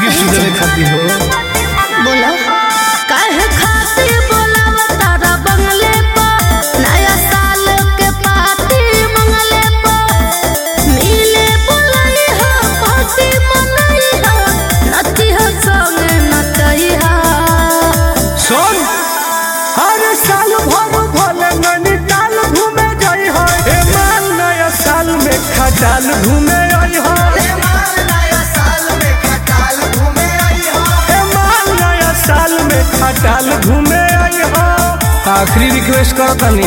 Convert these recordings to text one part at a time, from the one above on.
Gift देवे खातिर हो बोलो काहे खातिर बोलाव तारा बंगले पर नया साल के पार्टी मंगले पर मिले बोलाई हो पार्टी मनाई हो नची हो संगे नचई हो सुन हर साल भर भोले नैनीताल घूमे जाई हो ए माल नया साल में खटाल घूमे आई हो ए माल नया साल में खटाल घूमे आई हो आखिरी रिक्वेस्ट करो तनी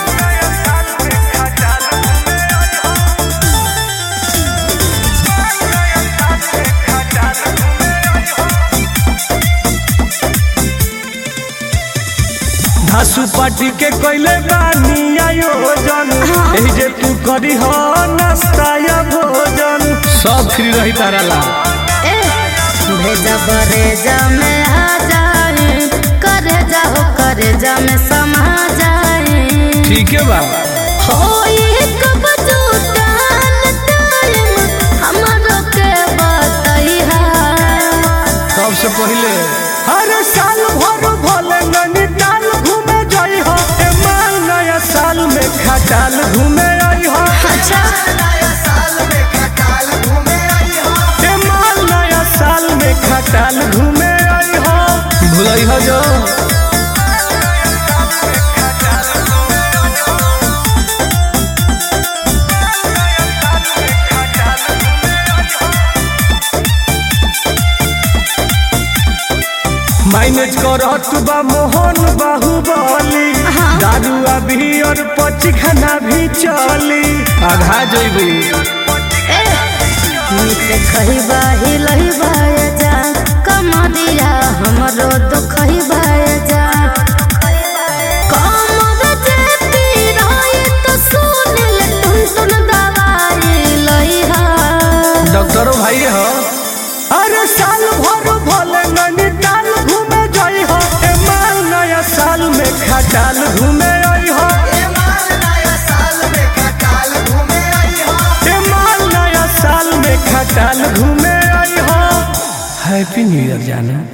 धासु पार्टी के कोइले बानी आयोजन एही जे तू करी हो नाश्ता या भोजन सब फ्री रही तारा ला ए भेजा बरेजा में आ जाए करे जाओ करे जा में समा जाए ठीक है बा होई कब जुटान टाइम हमरो के बतैहा सबसे पहले हर साल भर भोले नैनीताल घूमे जाई हो ए माल नया साल में खटाल घूमे आई हो अच्छा ए माल नया साल में खटाल घूमे आई हो भुलई हो जो मैनेज करत बा मोहन बाहुबली हाँ। दारू अभी और पची खाना भी चली आघा जइबू ए नीक खइबा हिलइबा जा कमरिया हमरो दुखइबा जा कमर जे पीराई तो सुनिल टुन टुन दवाई लइहा डॉक्टरो भाई हो अरे साल भर भोले नैनीताल घूमे जाई हो ए माल नया साल में खटाल घूमे आई हो ए माल नया साल में खटाल घूमे आई हो हैप्पी न्यू ईयर जाना